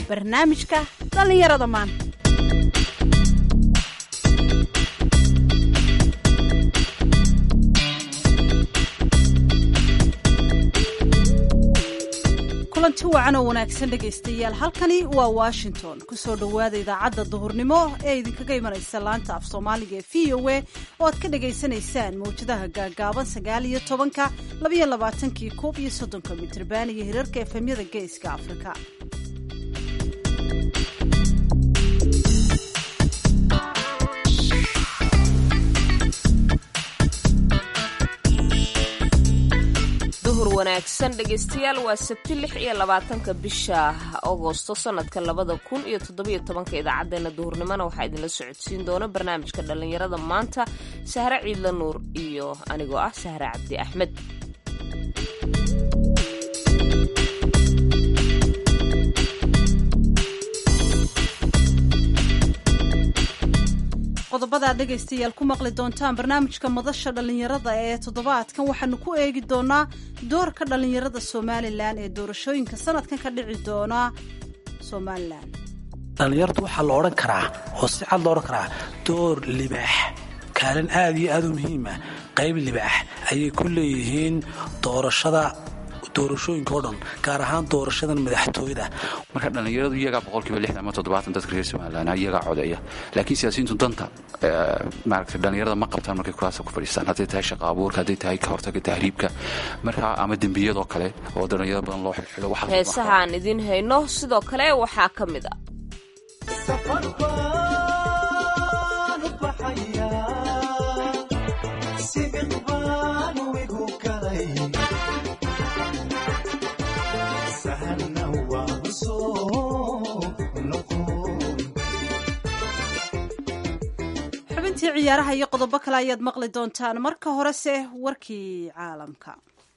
barnaamijka dhallinyarada maanta kulanti wacan oo wanaagsan dhegaystayaal halkani waa washington kusoo dhowaada idaacadda duhurnimo ee idinkaga imanaysa laanta af soomaaliga ee v o a oo aad ka dhagaysanaysaan mawjadaha gaagaaban sagaal iyo tobanka labayo labaatankii koob iyo soddonka mitrban iyo hirarka efemyada geeska afrika duhur wanaagsan dhegaystayaal waa sabti lix iyo labaatanka bisha agosto sanadka labada kun iyo toddobiyo tobanka idaacadeena duhurnimona waxaa idinla socodsiin doona barnaamijka dhallinyarada maanta sahre ciidla nuur iyo anigoo ah sahre cabdi axmed qodobada aad dhegaystayaal ku maqli doontaan barnaamijka madasha dhallinyarada ee toddobaadkan waxaanu ku eegi doonaa doorka dhallinyarada somalilan ee doorashooyinka sanadkan ka dhici doona somalilan dhallinyaradu waxaa la odhan karaa oo si cad lo odhan karaa door libaax kaalin aad iyo aad u muhiima qayb libaax ayay ku leeyihiin doorashada doorashooyinka oo dhan gaar ahaan doorashadan madaxtooyada marka dhallinyaradu iyagaa boqolkiiba lixdan ama toddobaatan dadka reer somalilan iyagaa codeeya laakiin siyaasiyiintu danta maaragtay dhallinyarada ma qabtaan markay kuraasa ku fadhiistaan hadday tahay shaqa abuurka hadday tahay ka hortaga tahriibka markaa ama dembiyadoo kale oo dhallinyaro badan loo xilxilo heesahaan idiin hayno sidoo kale waxaa ka mid a xubintii ciyaaraha iyo qodobo kale ayaad maqli doontaan marka horese warkii caalamka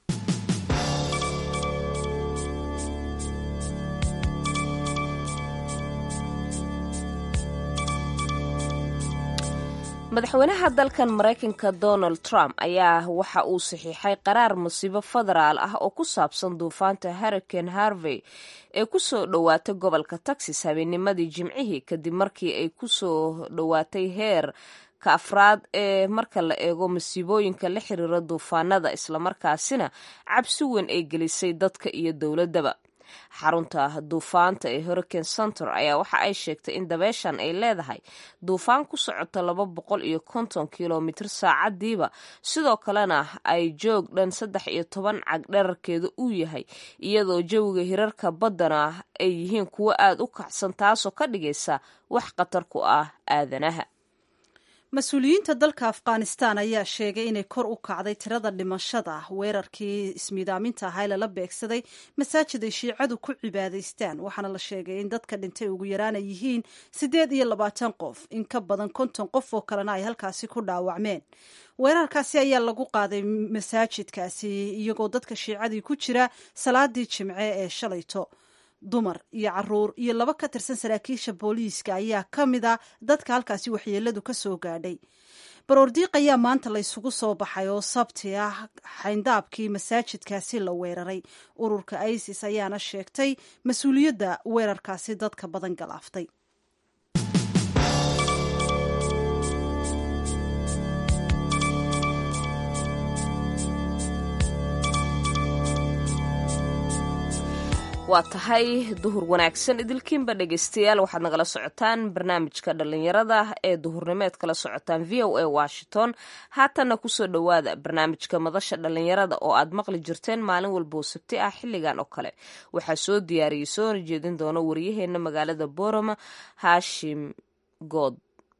madaxweynaha dalkan maraykanka donald trump ayaa waxa uu saxiixay qaraar masiibo federaal ah oo ku saabsan duufaanta hurricane harvey ee kusoo dhowaatay gobolka texas habeennimadii jimcihii kadib markii ay kusoo dhowaatay heer ka afraad ee marka la eego masiibooyinka la xiriira duufaanada islamarkaasina cabsi weyn ay gelisay dadka iyo dowladdaba xarunta duufaanta ee hurricane center ayaa waxa ay sheegtay in dabeeshan ay leedahay duufaan ku socota laba boqol iyo konton kilomitr saacadiiba sidoo kalena ay joog dhan saddex iyo toban cag dherarkeeda uu yahay iyadoo jawiga hirarka baddana ay yihiin kuwo aada u kacsan taasoo ka dhigaysa wax khatar ku ah aadanaha mas-uuliyiinta dalka afghanistan ayaa sheegay inay kor u kacday tirada dhimashada weerarkii ismiidaaminta ahaa lala beegsaday masaajid ay shiicadu ku cibaadaystaan waxaana la sheegay in dadka dhintay ugu yaraan ay yihiin siddeed iyo labaatan qof in ka badan konton qof oo kalena ay halkaasi ku dhaawacmeen weerarkaasi ayaa lagu qaaday masaajidkaasi iyagoo dadka shiicadii ku jira salaadii jimce ee shalayto dumar iyo caruur iyo laba ka tirsan saraakiisha booliiska ayaa ka mid a dadka halkaasi waxyeeladu ka soo gaadhay baroordiiq ayaa maanta laysugu soo baxay oo sabti ah xayndaabkii masaajidkaasi la weeraray ururka isis ayaana sheegtay mas-uuliyadda weerarkaasi dadka badan galaaftay waa tahay duhur wanaagsan idilkiinba dhegaystayaal waxaad nagala socotaan barnaamijka dhallinyarada ee duhurnimeed kala socotaan v o a washington haatanna kusoo dhowaada barnaamijka madasha dhallinyarada oo aad maqli jirteen maalin walboo sabti ah xilligan oo kale waxaa soo diyaariyey soo horjeedin doona waryaheena magaalada boroma haashim good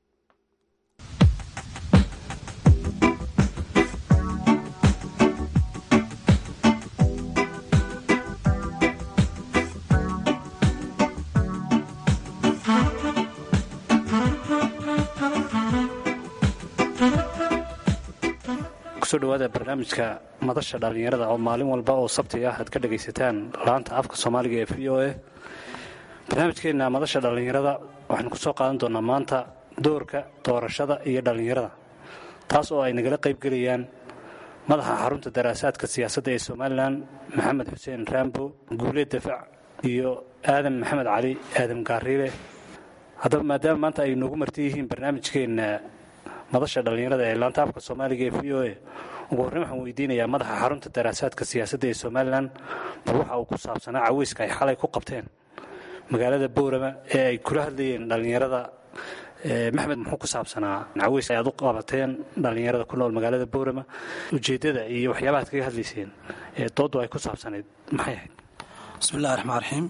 kusoo dhawaada barnaamijka madasha dhallinyarada oo maalin walba oo sabti ah aad ka dhagaysataan laanta afka soomaaliga ee v o a barnaamijkeenna madasha dhallinyarada waxaynu ku soo qaadan doonaa maanta doorka doorashada iyo dhallinyarada taas oo ay nagala qaybgelayaan madaxa xarunta daraasaadka siyaasadda ee somalilan maxamed xuseen rambo guuleed dafac iyo aadan maxamed cali aadan gaariile haddaba maadaama maanta ay noogu marti yihiin barnaamijkeenna madasha dhallinyarada ee laanta afka soomaaliga ee v o a ugu horreyn waxaan weydiinayaa madaxa xarunta daraasaadka siyaasadda ee somalilan bal waxa uu ku saabsanaa caweyska ay xalay ku qabteen magaalada boorama ee ay kula hadlayeen dhallinyarada maxmed muxuu ku saabsanaa caweyska ay aad u qabateen dhallinyarada ku nool magaalada boorama ujeeddada iyo waxyaabaha ad kaga hadlayseen ee dooddu ay ku saabsanayd maxay ahayd bismillahi raxmaan raxiim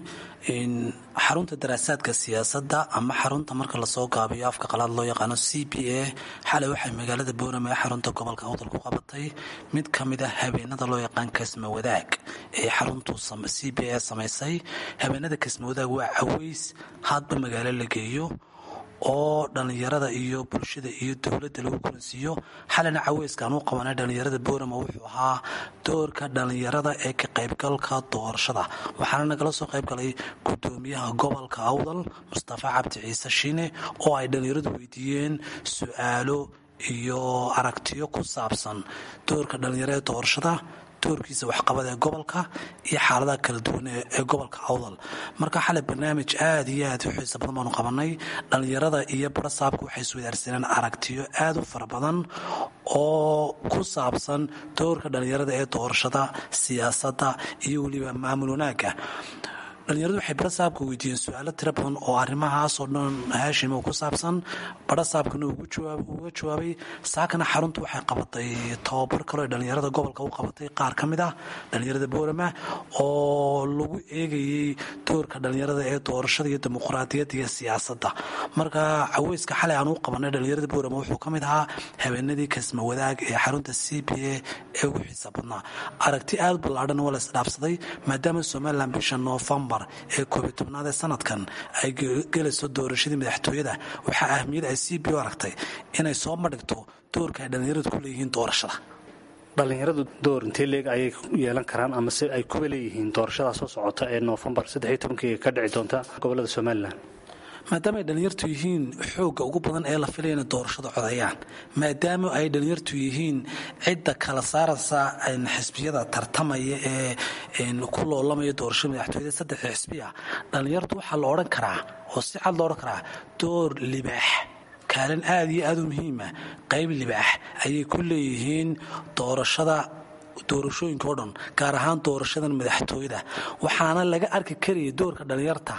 xarunta daraasaadka siyaasadda ama xarunta marka lasoo gaabiyo afka qalaad loo yaqaano c b a xalay waxay magaalada boorama ee xarunta gobolka awdal ku qabatay mid ka mid a habeenada loo yaqaan kasma wadaag ee xaruntu c b a samaysay habeenada kasma wadaag waa caweys hadba magaalo la geeyo oo dhallinyarada iyo bulshada iyo dowladda lagu kulansiiyo xalina caweyskaan u qabanay dhallinyarada boorama wuxuu ahaa doorka dhallinyarada ee ka qaybgalka doorashada waxaana nagala soo qaybgalay gudoomiyaha gobolka awdal mustafa cabdi ciise shiine oo ay dhallinyaradu weydiiyeen su-aalo iyo aragtiyo ku saabsan doorka dhallinyarada ee doorashada doorkiisa waxqabad ee gobolka iyo xaaladaha kala duwan ee gobolka awdal marka xalay barnaamij aad iyo aad u xiisa badan baanu qabanay dhallinyarada iyo barasaabka waxay iswadaarsaneen aragtiyo aad u fara badan oo ku saabsan doorka dhallinyarada ee doorashada siyaasadda iyo weliba maamul wanaagga dhallinyaradu waxay barasaabka weydiiyeen su-aalo tiro badan oo arrimahaasoo dhan haashimo ku saabsan barasaabkana uga jawaabay saakana xaruntu waxay qabatay tababar kaleo dhallinyarada gobolka u qabatay qaar ka mid ah dhallinyarada boorama oo lagu eegayey doorka dhallinyarada ee doorashada iyo dimuqraadiyadda iyo siyaasadda marka caweyska xalay aan u qabanay dhallinyarada boorama wuxuu ka mid ahaa habeenadii kasma wadaag ee xarunta c b a ee ugu xiisa badnaa aragti aad ballaadhan waa la isdhaafsaday maadaama somalilan bisha noofembar ee koobiy tobnaad ee sanadkan ay gelayso doorashadii madaxtooyada waxaa ahmiyad ay c b o aragtay inay soo madhigto doorka ay dhallinyaradu ku leeyihiin doorashada dhallinyaradu door intee leeg ayay yeelan karaan ama se ay kuba leeyihiin doorashada soo socota ee noofembar saddexiyo tobankii ka dhici doonta gobolada somalilan maadaama ay dhallinyartu yihiin xoogga ugu badan ee la filaya inay doorashada codeeyaan maadaama ay dhallinyartu yihiin cidda kala saaraysa xisbiyada tartamaya ee ku loolamaya doorashada madaxtooyada saddexda xisbiya dhallinyartu waxaa la odhan karaa oo si cad loo odhan karaa door libaax kaalin aad iyo aad u muhiima qayb libaax ayay ku leeyihiin doorashada doorashooyinka oo dhan gaar ahaan doorashadan madaxtooyada waxaana laga arki karayay doorka dhallinyarta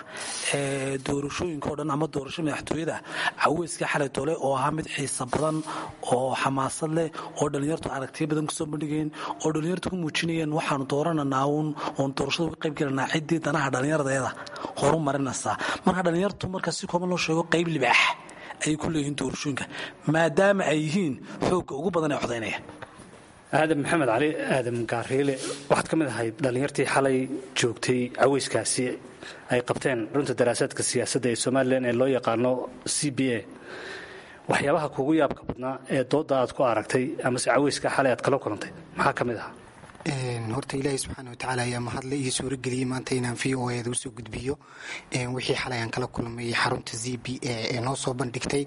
ee doorashooyinka oo dhan ama doorashada madaxtooyada caweyska xalay dole oo ahaa mid xiisa badan oo xamaasad leh oo dhallinyartu aragtiyo badan kusoo bandhigeen oo dhallinyartu ku muujinayeen waxaanu doorananaa uun oon doorashada uga qayb gelanaa ciddii danaha dhallinyaradeeda horu marinaysaa marka dhallinyartu marka si kooban loo sheego qayb libaax ayay ku leeyihiin doorashooyinka maadaama ay yihiin xoogga ugu badan ee codaynaya aadan maxamed cali aadan gaariile waxaad ka mid ahayd dhallinyartii xalay joogtay caweyskaasi ay qabteen runta daraasaadka siyaasadda ee somalilan ee loo yaqaano c b a waxyaabaha kugu yaabka badnaa ee doodda aad ku aragtay amase caweyska xalay aad kala kulantay maxaa ka mid ahaa horta ilaahay subxaana watacaala ayaa mahadle iyo suurageliyey maanta inaan v o eeda usoo gudbiyo wixii xalay aan kala kulmay xarunta z b a ee noo soo bandhigtay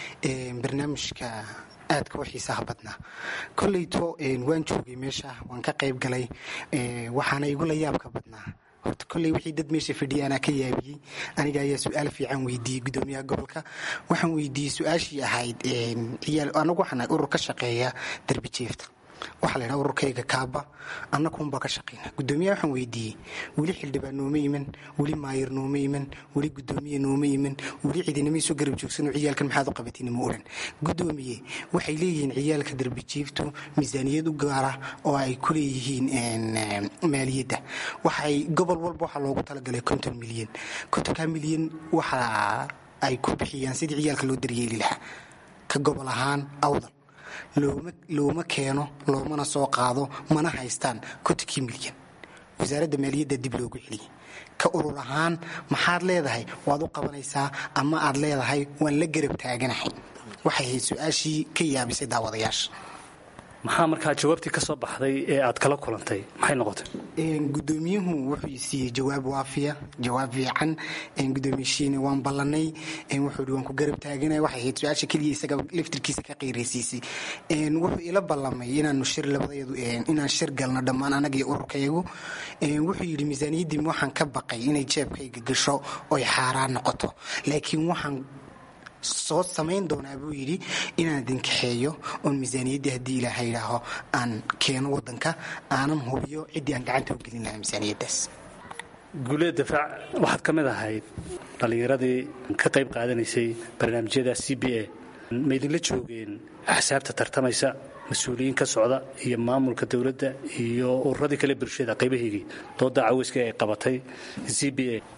barnaamijka aadka u xiisaha badnaa koleyto waan joogay meesha waan ka qayb galay waxaana igula yaabka badnaa horta kolley wixii dad meesha fadhiya anaa ka yaabiyey aniga ayaa su-aal fiican weydiiyey gudoomiyaha gobolka waxaan weydiiyey su-aashii ahayd ciyaal anagu waxaan urur ka shaqeeya darbi jeefta waxaa la ydhaha ururkayga kaaba annakuunbaa ka shaqayna gudoomiyaha waxaan weydiiyey weli xildhibaan nooma iman weli maayir nooma iman weli gudoomiye nooma iman weli ciidinama soo garab joogsanoo ciyaalkan maxaad u qabatin ma odhan gudoomiye waxay leeyihiin ciyaalka darbijiiftu miisaaniyad u gaara oo ay ku leeyihiin maaliyadda waxay gobol walba waxaa loogu talagalay konton milyan kontonka milyan waxa ay ku bixiyaan sidii ciyaalka loo daryeeli lahaa ka gobol ahaan awdal looma keeno loomana soo qaado mana haystaan kontonkii milyan wasaaradda maaliyadda dib loogu celiyay ka urur ahaan maxaad leedahay waad u qabanaysaa ama aad leedahay waan la garab taaganahay waxay ahayd su-aashii ka yaabisay daawadayaasha maxaa markaa jawaabtii ka soo baxday ee aad kala kulantay maxay noqotay gudoomiyuhu wuxuu siiyey jawaab waafiya jawaab fiican gudoomiyshiina waan ballanay wuxuu hi waan ku garab taaganay waxay ahayd su-aasha keliya isaga laftirkiisa ka qiiraysiisay wuxuu ila ballamay inaanu shir labadayadu inaan shir galno dhammaan anaga iyo ururkayagu wuxuu yidhi miisaaniyaddii waxaan ka baqay inay jeebkayga gasho oy xaaraan noqoto laakiin waxaan soo samayn doonaa buu yidhi inaan idinkaxeeyo oon miisaaniyaddii haddii ilaaha yidhaaho aan keeno wadanka aanan hubiyo ciddii aan gacanta u gelin lahaa miisaaniyaddaas guuleed dafaac waxaad ka mid ahayd dhallinyaradii ka qayb qaadanaysay barnaamijyada c b a ma idinla joogeen axsaabta tartamaysa mas-uuliyiin ka socda iyo maamulka dowladda iyo ururadii kale bulshada qaybahaygii dooda caweyska ay qabatay c b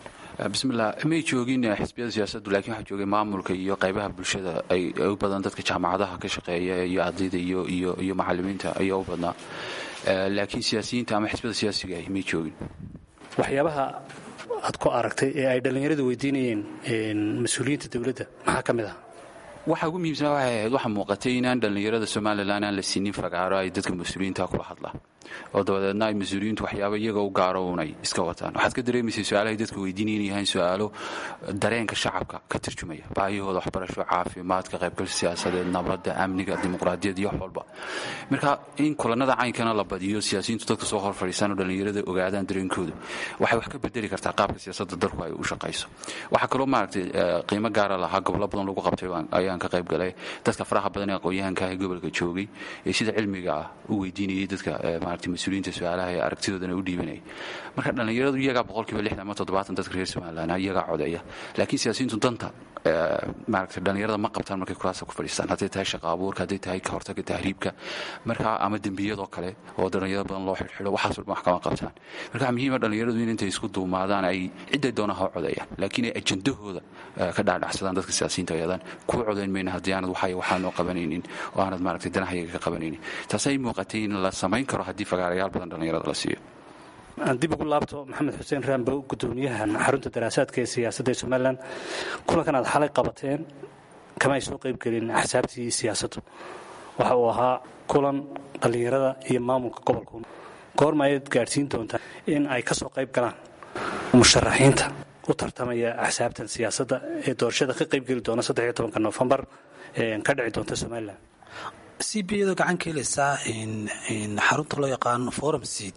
a bismillah may joogin xisbiyada siyaasaddu lakiin waxaa joogay maamulka iyo qaybaha bulshada ay u badan dadka jaamacadaha ka shaqeeya iyo ardayda iyo macalimiinta ayaa u badnaa laakiin siyaasiyiinta ama xisbiyada siyaasiga ah may joogin waxyaabaha aad ku aragtay ee ay dhallinyaradu weydiinayeen mas-uuliyiinta dowladda maxaa ka mid ah waxa ugu muhiimsanaa waxay ahayd waxaa muuqatay inaan dhallinyarada somalilan aan la siinin fagaaro ay dadka mas-uuliyiinta kula hadlaan oo dabadeedna ay mas-uuliyiintu waxyaaba iyaga u gaaro unay iska wataan waxaad ka dareemaysay su-aalahay dadka weydiinayn yahaan su-aalo dareenka shacabka ka turjumaya baahiyahooda waxbarasho caafimaadka qaybgalka siyaasadeed nabadda amniga dimuqraadiyad iyo wax walba marka in kulanada caynkana la badiyo siyaasiyiintu dadka soo hor fadhiisaan oo dhallinyarada ogaadaan dareenkoodu waxay wax ka bedeli kartaa qaabka siyaasadda dalku ay u shaqayso waxaa kaloo maaragtay qiimo gaara lahaa gobollo badan lagu qabtay ayaan ka qayb galay dadka faraha badan ee aqoon-yahanka ah ee gobolka joogay ee sida cilmiga ah u weydiinayay dadka maaragtay mas-uuliyiinta su-aalaha ee aragtidoodana u dhiibanayay marka dhallinyaradu iyagaa boqolkiiba lixdan ama toddobaatan dadka reer somalilan iyagaa codeeya laakiin siyaasiyiintu danta maaragtay dhallinyarada ma qabtaan markay kuraasa ku fadhiistaan hadday tahay shaqa abuurka hadday tahay ka hortaga tahriibka marka ama dembiyadoo kale oo dhallinyaro badan loo xidhxidho waxaas walba wax kama qabtaan marka waxaa muhiima dhallinyaradu in intay isku duumaadaan ay cidday doonaan ha codeeyaan laakiin ay ajandahooda ka dhaadhacsadaan dadka siyaasiyiinta ayadaan kuwa codayn mayna haddii aanad waxay waxaanoo qabanaynin oo aanad maaragtay danahayaga ka qabanaynin taasay muuqatay in la samayn karo haddii fagaarayaal badan dhallinyarada la siiyo aan dib ugu laabto maxamed xuseen raambow gudoomiyahan xarunta daraasaadka ee siyaasadda ee somalilan kulankan aad xalay qabateen kama ay soo qaybgelin axsaabtii siyaasaddu waxa uu ahaa kulan dhallinyarada iyo maamulka gobolku goorma ayaad gaadhsiin doontaa in ay ka soo qayb galaan musharaxiinta u tartamaya axsaabtan siyaasadda ee doorashada ka qaybgeli doona saddexiyo tobanka noofembar ka dhici doonta somalilan c b iyadoo gacan ka helaysaa xarunta loo yaqaano forum seat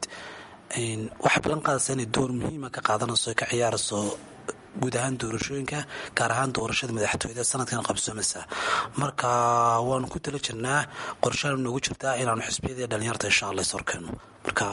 waxay ballan qaadaysaa inay door muhiima ka qaadanayso ka ciyaarayso guud ahaan doorashooyinka gaar ahaan doorashada madaxtooyada sanadkan qabsoomaysa marka waanu ku tala jirnaa qorshaanu noogu jirtaa inaanu xisbiyadii dhalinyarta insha alla is horkeenno marka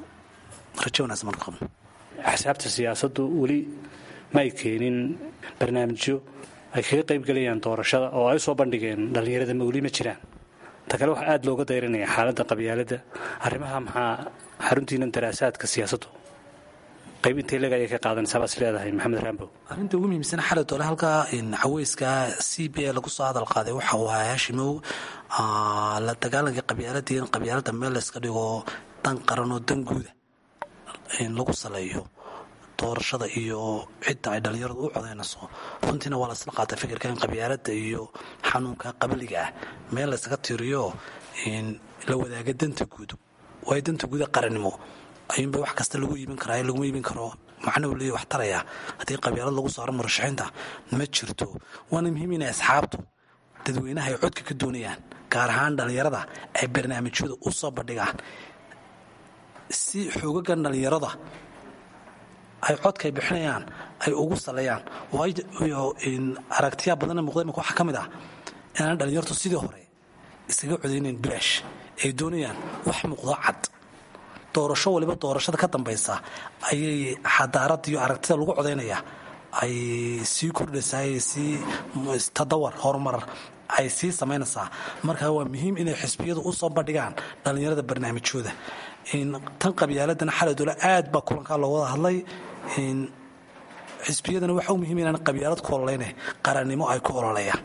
rajo wanaagsan marka qabno axsaabta siyaasaddu weli ma ay keenin barnaamijyo ay kaga qaybgelayaan doorashada oo ay u soo bandhigeen dhallinyarada ma weli ma jiraan ta kale waxaa aada looga dayranaya xaaladda qabyaaladda arrimaha maxaa xaruntiinan daraasaadka siyaasaddu qayb intay leg ayay ka qaadanaysaa baas leedahay maxamed raambow arrinta ugu muhiimsan xalay doole halkaa caweyska c b a lagu soo hadal qaaday waxa uu ahaa hashimow la dagaalanka qabyaaladii in qabyaaladda meel layska dhigo dan qaran oo dan guuda lagu saleeyo doorashada iyo cidda ay dhallinyaradu u codaynayso runtiina waa laisla qaatay fikirka in qabyaaladda iyo xanuunka qabliga ah meel laysaga tiiriyo la wadaaga danta guud waayo danta guuda qarannimo ayuunba wax kasta lagu iibin karaa laguma iibin karo macna uu leeya wax taraya haddii qabyaalad lagu saaro murashaxiinta ma jirto waana muhiim inay asxaabtu dadweynaha ay codka ka doonayaan gaar ahaan dhallinyarada ay barnaamijyada u soo bandhigaan si xoogagan dhallinyarada ay codkaay bixinayaan ay ugu saleeyaan waayo aragtiyaa badanna muuqda imika waxaa ka mid ah inaan dhallinyartu sidii hore iskaga codaynayn bilaash ay doonayaan wax muuqdo cad doorasho waliba doorashada ka dambaysa ayay xadaarada iyo aragtida lagu codaynaya ay sii kordhaysaa ay sii tadawar horumar ay sii samaynaysaa marka waa muhiim inay xisbiyadu u soo bandhigaan dhallinyarada barnaamijyooda tan qabyaaladana xalay doole aad baa kulankaa loo wada hadlay xisbiyadana waxa u muhiim inaan qabyaalad ku ololeyne qarannimo ay ku ololeeyaan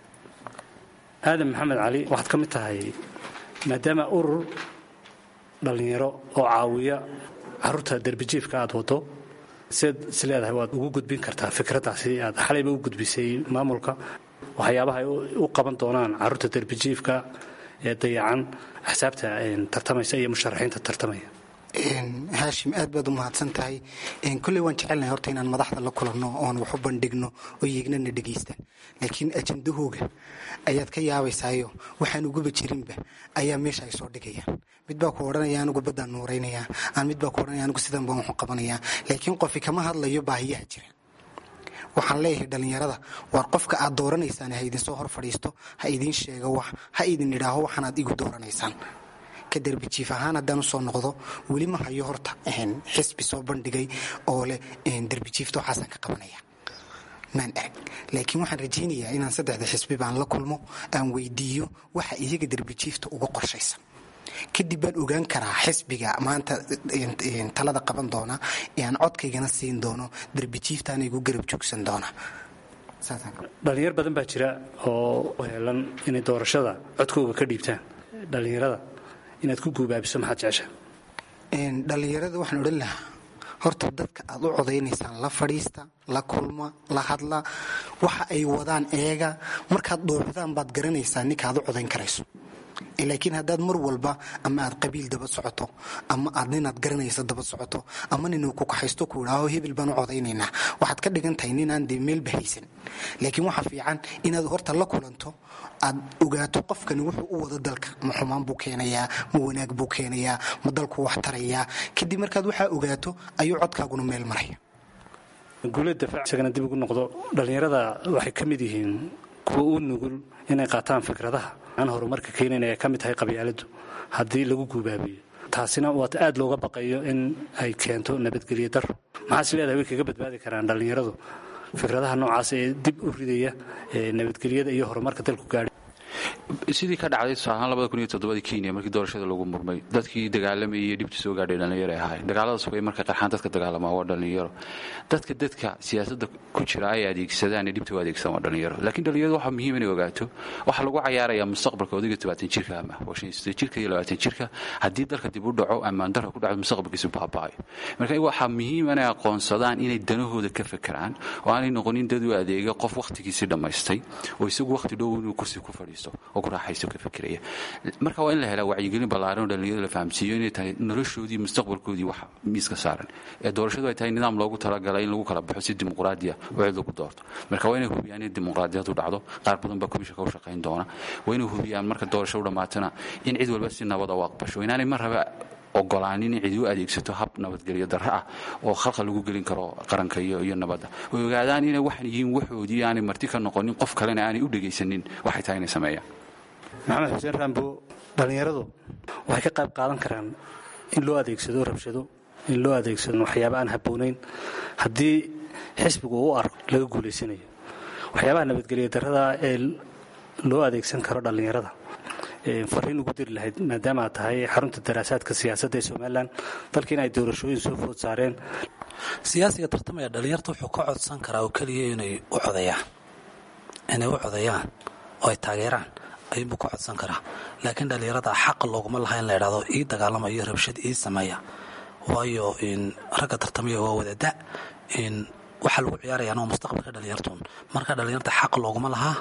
aadan maxamed cali waxaad ka mid tahay maadaama urur dhallinyaro oo caawiya caruurta derbijiifka aad wado siad is leedahay waad ugu gudbin kartaa fikraddaasi aad xalayba u gudbisay maamulka waxyaabaha ay u qaban doonaan caruurta derbijiifka ee dayacan axsaabta tartamaysa iyo musharaxiinta tartamaya haashim aad baad u mahadsan tahay kolley waan jecelnahay horta inaan madaxda la kulanno oon wax u bandhigno oo yeegnana dhegaystaan laakiin ajandahooga ayaad ka yaabaysaayo waxaan uguba jirinba ayaa meesha ay soo dhigayaan mid baa ku odhanaya anigu baddaan nuuraynayaa aan mid baa ku odhanaya anigu sidan baan waxu qabanayaa laakiin qofi kama hadlayo baahiyaha jira waxaan leeyahay dhallinyarada waar qofka aad dooranaysaan ha idinsoo hor fadhiisto ha idiin sheego wax ha idin idhaaho waxaanaad igu dooranaysaan ka derbijiif ahaan haddaan usoo noqdo weli ma hayo horta xisbi soo bandhigay oo leh derbijiifta waxaasaan ka qabanaya maan arag laakiin waxaan rajaynayaa inaan saddexda xisbi baan la kulmo aan weydiiyo waxa iyaga derbijiifta uga qorshaysan kadib baan ogaan karaa xisbiga maanta talada qaban doona ee aan codkaygana siin doono derbijiiftaana igu garab joogsan doona dhallinyar badan baa jira oo heelan inay doorashada codkooga ka dhiibtaan dhallinyarada inaad ku guubaabiso maxaad jeceshaa dhallinyarada waxaan odhan lahaa horta dadka aad u codaynaysaan la fadhiista la kulma la hadla waxa ay wadaan eega markaad dhuuxdaan baad garanaysaa ninka aad u codayn karayso laakiin haddaad mar walba ama aad qabiil daba socoto ama aad ninaad garanaysa daba socoto ama ninuu ku kaxaysto ku idhaaho hebel baan u codaynaynaa waxaad ka dhigan tahay ninaan dee meelba haysan laakiin waxaa fiican inaad horta la kulanto aad ogaato qofkani wuxuu u wado dalka ma xumaan buu keenayaa ma wanaag buu keenayaa ma dalku wax tarayaa kadib markaad waxaa ogaato ayuu codkaaguna meel maraya guulad dafaac isagana dib ugu noqdo dhallinyarada waxay ka mid yihiin kuwa u nugul inay qaataan fikradaha aan horumarka keenayn ay ka mid tahay qabyaaladu haddii lagu guubaabiyo taasina waata aad looga baqayo in ay keento nabadgelyo daro maxaas leedahay way kaga badbaadi karaan dhallinyaradu fikradaha noocaas ee dib u ridaya nabadgelyada iyo horumarka dalku gaadhay sidii ka dhacday tusaalahaan labada kun iyo toddobadii kenya markii doorashada lagu murmay dadkii dagaalamayay iyo dhibta soo gaadhay dhallinyaro ay ahaayeen dagaaladaas way markay qarxaan dadka dagaalamaa waa dhallinyaro dadka dadka siyaasadda ku jira ay adeegsadaan ee dhibta u adeegsadaan waa dhallinyaro laakiin dhallinyarada waxaa muhiim inay ogaato waxaa lagu cayaarayaa mustaqbalka odayga tobaatan jirka ama waa shan iyo siddeed jirka iyo labaatan jirka haddii dalka dib u dhaco ammaan darro ku dhacdo mustaqbalkiisu baaba'ayo marka waxaa muhiim inay aqoonsadaan inay danahooda ka fekeraan oo aanay noqonin dad u adeega qof wakhtigiisii dhammaystay oo isagu wakhti dhow inuu kursi ku fadhiisto oo ku raaxaysto ka fekeraya marka waa in la helaa wacyigelin ballaaran oo dhallinyarada la fahamsiiyo inay tahay noloshoodii mustaqbalkoodii wax miiska saaran ee doorashadu ay tahay nidaam loogu talagalay in lagu kala baxo si dimuqraadiya oo cid lagu doorto marka waa inay hubiyaan in dimuqraadiyadu dhacdo qaar badan baa komishanka u shaqayn doona waa inay hubiyaan marka doorasho u dhammaatana in cid walba si nabada u aqbasho inaanay mar raba ogolaanin in cidi u adeegsato hab nabadgelyo darro ah oo khalqa lagu gelin karo qaranka iyo nabadda way ogaadaan inay waxan yihiin waxoodii aanay marti ka noqonin qof kalena aanay u dhegaysanin waxay tahay inay sameeyaan maxamed xuseen raambo dhallinyaradu waxay ka qayb qaadan karaan in loo adeegsado rabshado in loo adeegsado waxyaaba aan habboonayn haddii xisbigu uu u arko laga guulaysanayo waxyaabaha nabadgelyo darrada ee loo adeegsan karo dhallinyarada fariin ugu diri lahayd maadaama aad tahay xarunta daraasaadka siyaasadda ee somalilan dalkiina ay doorashooyin soo food saareen siyaasiga tartamaya dhallinyarta wuxuu ka codsan karaa oo keliya inay u codayaan inay u codayaan oo ay taageeraan ayuunbuu ka codsan karaa laakiin dhallinyarada xaqa looguma laha in la idhahdo ii dagaalama iyo rabshad ii sameeya waayo ragga tartamaya waa wadada waxaa lagu ciyaarayaan waa mustaqbalka dhallinyartun marka dhallinyarta xaq looguma lahaa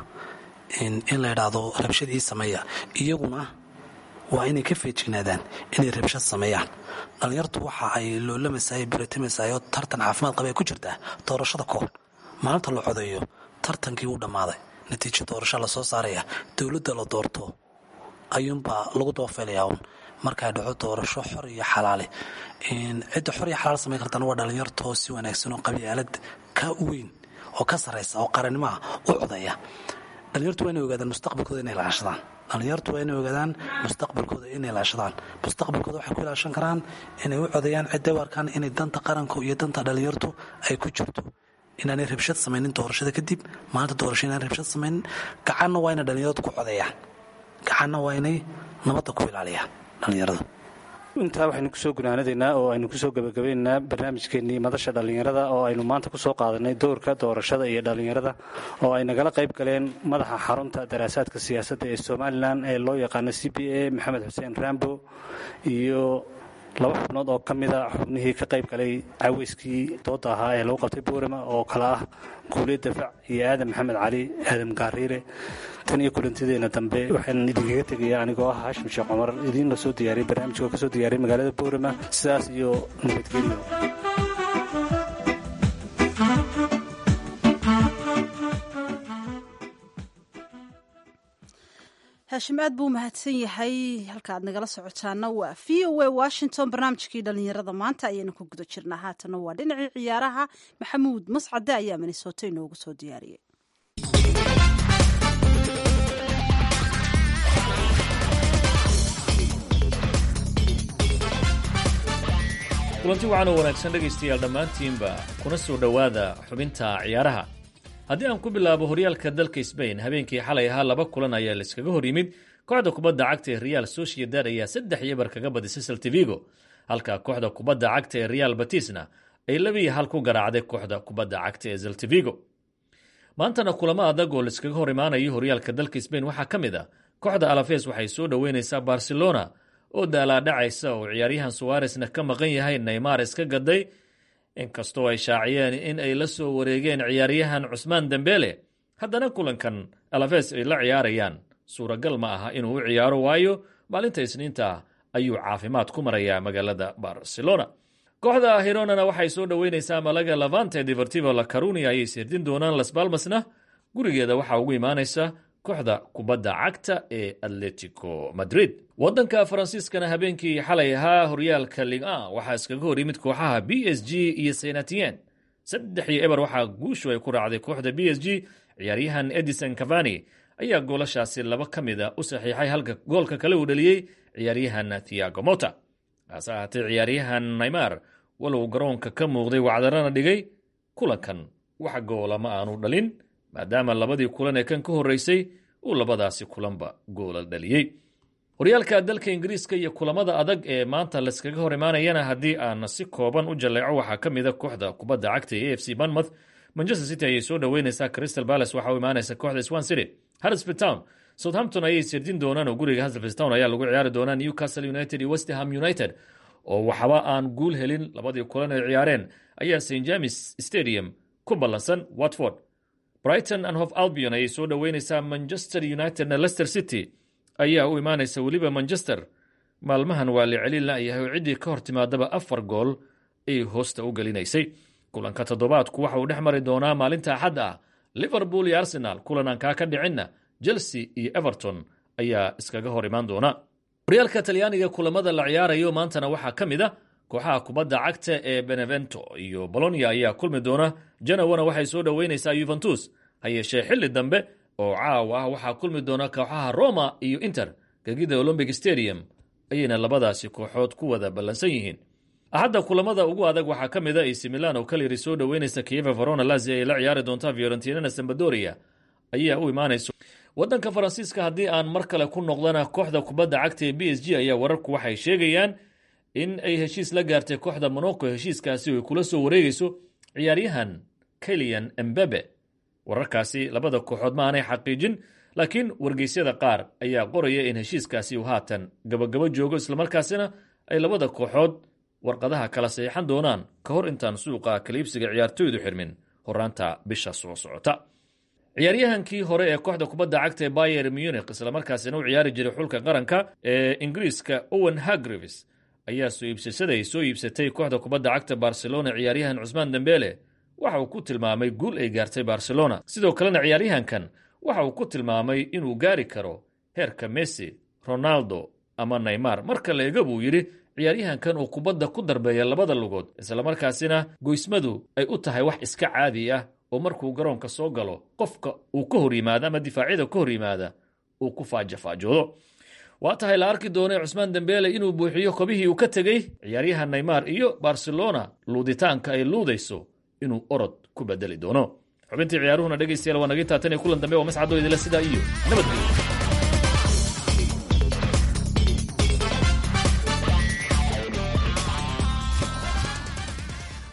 in la idhaahdo rabshad ii sameeya iyaguna waa inay ka feejignaadaan inay rabshad sameeyaan dhallinyartu waxa ay loolamasaay baratimasaayoo tartan caafimaad qaba ay ku jirtaa doorashada kahor maalinta la codeeyo tartankii uu dhammaaday natiijo doorasho lasoo saaraya dowladda la doorto ayuunbaa lagu dabafeelayaa un markay dhaco doorasho xor iyo xalaale cidda xor iyo xalaal samayn kartana waa dhallinyartoo si wanaagsan oo qabyaalad ka weyn oo ka sarraysa oo qarannimaha u codeeya dhallinyartu waa inay ogaadaan mustaqbalkooda inay ilaashadaan dhallinyartu waa inay ogaadaan mustaqbalkooda inay ilaashadaan mustaqbalkooda waxay ku ilaashan karaan inay u codeeyaan cidday u arkaan inay danta qaranku iyo danta dhallinyartu ay ku jirto inaanay rabshad samaynin doorashada kadib maalinta doorasho inaan rabshad samaynin gacanna waa inay dhallinyaradu ku codeeyaan gacanna waa inay nabadda ku ilaaliyaan dhallinyarada intaa waxaynu kusoo gunaanadaynaa oo aynu kusoo gebagabaynaynaa barnaamijkeennii madasha dhallinyarada oo aynu maanta kusoo qaadanay doorka doorashada iyo dhallinyarada oo ay nagala qayb galeen madaxa xarunta daraasaadka siyaasadda ee somalilan ee loo yaqaano c b a maxamed xuseen rambo iyo laba xubnood oo ka mida xubnihii ka qayb galay caweyskii dooda ahaa ee lagu qabtay boorama oo kale ah guuliye dafac iyo aadan maxamed cali aadan gaariire tan iyo kulantideena dambe waxaan idinkaga tegaya anigoo ah haashim sheekh cumar idiin la soo diyaariyay barnaamijka oo ka soo diyaariyay magaalada boorama sidaas iyo nabadgelyo haashim aad buu mahadsan yahay halka aad nagala socotaana waa v o a washington barnaamijkii dhalinyarada maanta ayaynu ku guda jirnaa haatana waa dhinacii ciyaaraha maxamuud mascade ayaa minnesota inoogu soo diyaariyey kulanti wacan oo wanaagsan dhegaystayaal dhammaantiinba kuna soo dhowaada xubinta ciyaaraha haddii aan ku bilaabo horyaalka dalka sbain habeenkii xalay ahaa laba kulan ayaa laiskaga hor yimid kooxda kubadda cagta ee real sociedad ayaa saddex iyo bar kaga badisay saltivigo halka kooxda kubadda cagta ee real batisna ay labiiyo hal ku garaacday kooxda kubadda cagta ee saltivigo maantana kulamo adag oo laiskaga hor imaanayo horyaalka dalka sbain waxaa ka mid a kooxda alafes waxay soo dhoweynaysaa barcelona oo daalaadhacaysa oo ciyaaryahan suwaresna ka maqan yahay neymar iska gaday inkastoo ay shaaciyeen in ay la soo wareegeen ciyaaryahan cusmaan dembele haddana kulankan alafes ay la ciyaarayaan suuragal ma aha inuu u ciyaaro waayo maalinta isniinta ayuu caafimaad ku marayaa magaalada barcelona kooxda hironana waxay soo dhoweynaysaa malaga lavante deportivo la carunia ayay sirdin doonaan las balmasna gurigeeda waxaa ugu imaanaysa kooxda kubadda cagta ee atletico madrid wadanka faransiiskana habeenkii xalay ahaa horyaalka liga waxaa iskaga hor yimid kooxaha b s g iyo senatien saddex iyo eber waxaa guushu ay ku raacday kooxda b s g ciyaaryahan edison cavani ayaa goolashaasi laba ka mida u saxiixay halka goolka kale uu dhaliyey ciyaaryahan thiago mota hase ahaatee ciyaaryahan neymar walow garoonka ka muuqday wacdarana dhigay kulankan wax goola ma aanu dhalin maadaama labadii kulan ee kan ka horreysay uu labadaasi kulanba goola dhaliyey horyaalka dalka ingiriiska iyo kulamada adag ee maanta layskaga hor imaanayana haddii aan si kooban u jalleeco waxaa ka mid a kooxda kubadda cagta ee a f c banmouth manchester city ayay soo dhoweynaysaa crystal palace waxaa u imaanaysa kooxda swan city harrisfield town southampton ayay sirdin doonaan oo guriga harrisfield town ayaa lagu ciyaari doonaa newcastle united iyo westham united oo waxba aan guul helin labadii kulan ay ciyaareen ayaa st james stadium ku ballansan watford brighton and hof albion ayay soo dhoweynaysaa manchester unitedna leicester city ayaa u imaanaysa weliba manchester maalmahan waa la celin la'yahay oo ciddii ka hor timaadaba afar gool ay hoosta u gelinaysay kulanka toddobaadku waxa uu dhex mari doonaa maalinta axad ah liverpool iyo arsenal kulan aan kaa ka dhicinna chelsea iyo everton ayaa iskaga hor imaan doona horyaalka talyaaniga kulamada la ciyaarayo maantana waxaa ka mid a kooxaha kubadda cagta ee benevento iyo bolonia ayaa kulmi doona janawana waxay soo dhoweynaysaa yuventus ha yeeshee xilli dambe oo caawa ah waxaa kulmi doona kooxaha roma iyo inter gegida olombic stadium ayayna labadaasi kooxood ku wada ballansan yihiin axadda kulamada ugu adag waxaa ka mid a ac milan oo kalyari soo dhoweynaysa kieva verona lazia ay la ciyaari doontaa fiorentinana sambadoria ayaa u imaanayso waddanka faransiiska haddii aan mar kale ku noqdana kooxda kubadda cagta ee b s g ayaa wararku waxay sheegayaan in ay heshiis la gaartay kooxda monaco heshiiskaasi ay kula soo wareegayso ciyaaryahan kelian embebe wararkaasi labada kooxood ma aanay xaqiijin laakiin wargeysyada qaar ayaa qoraya in heshiiskaasi uu haatan gabagabo joogo islamarkaasina ay labada kooxood warqadaha kala saxiixan doonaan ka hor intaan suuqa kaliibsiga ciyaartoydu xirmin horaanta bisha soo socota ciyaaryahankii hore ee kooxda kubadda cagta ee bayer munich islamarkaasina u ciyaari jiray xulka qaranka ee ingiriiska owen hagrivis ayaa soo iibsasaday soo iibsatay kooxda kubadda cagta barcelona ciyaaryahan cusmaan dembele waxa uu ku tilmaamay guul ay gaartay barcelona sidoo kalena ciyaaryahankan waxa uu ku tilmaamay inuu gaari karo heerka messi ronaldo ama neymar marka la ega buu yidhi ciyaaryahankan uu kubadda ku darbeeya labada lugood islamarkaasina goysmadu ay u tahay wax iska caadi ah oo markuu garoonka soo galo qofka uu ka hor yimaado ama difaacyada ka hor yimaada uu ku faajafaajoodo waa tahay la arki doonay cusmaan dembele inuu buuxiyo kobihii uu ka tegey ciyaaryahan neymar iyo barcelona luuditaanka ay luudayso inuu orod ku bedeli doono xubintii ciyaaruhuna dhegaystayaal waa naga taatan ee kulan dambe waa mascadoo idila sidaa iyo nabadgelyo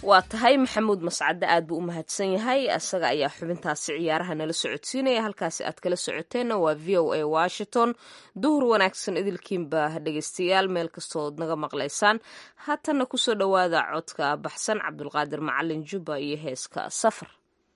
waa tahay maxamuud mascadde aad buu u mahadsan yahay isaga ayaa xubintaasi ciyaaraha nala socodsiinaya halkaasi aad kala socoteenna waa v o a washington duhur wanaagsan idilkiinba dhegeystayaal meel kastood naga maqlaysaan haatanna kusoo dhowaada codka baxsan cabdulqaadir macalin jubba iyo heeska safar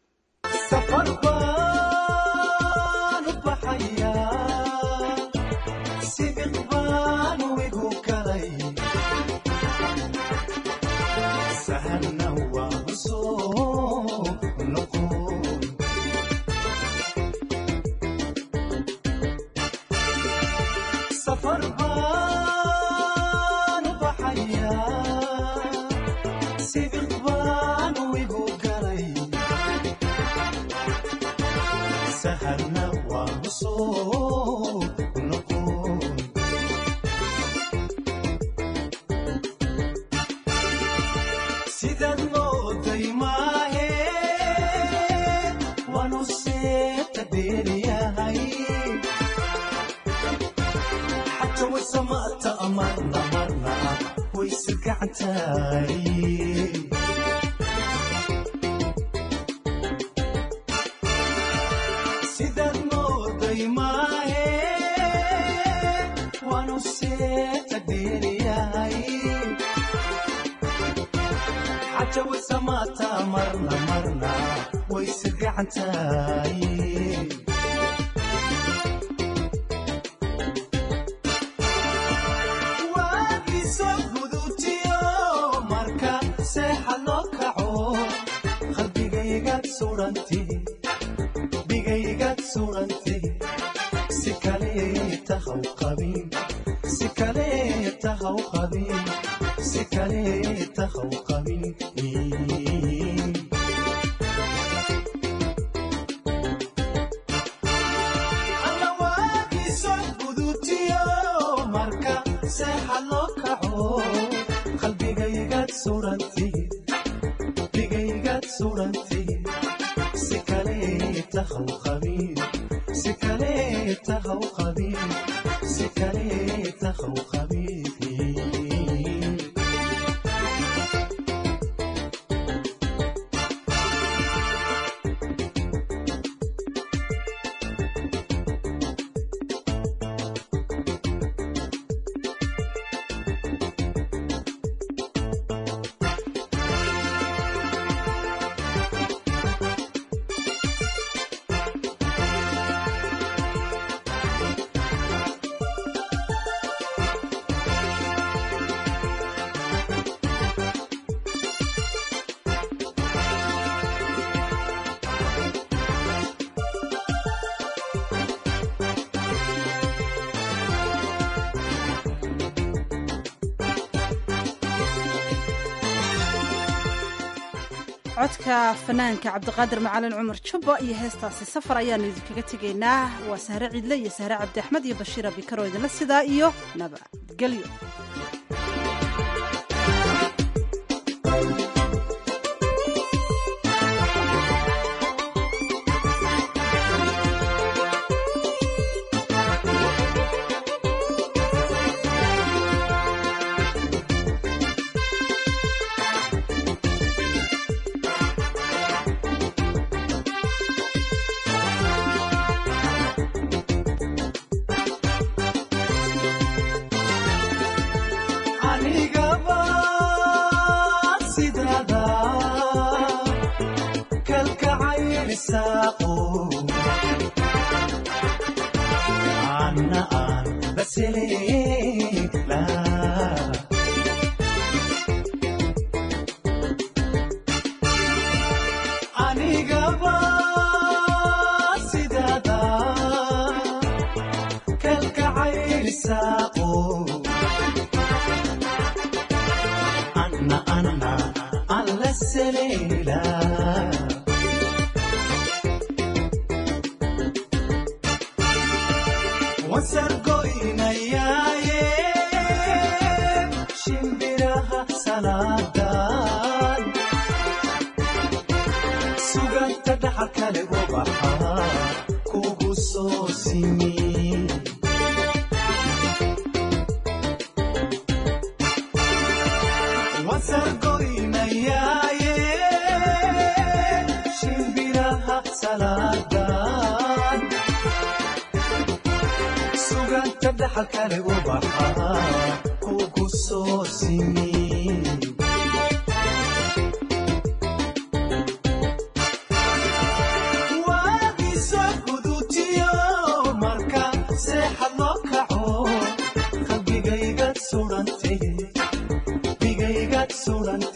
codka fanaanka cabdiqaadir macalin cumar jubba iyo heestaasi safar ayaanu idinkaga tegaynaa waa sahre ciidle iyo sahre cabdi axmed iyo bashiir abikaro idinla sidaa iyo nabadgelyo wasargoynayaaye dhaxal kale u baxaa kugu soo simi waagiso gudutiyo marka seexad loo kaco qalbigaygad sudhantay qalbigaygad sudhantay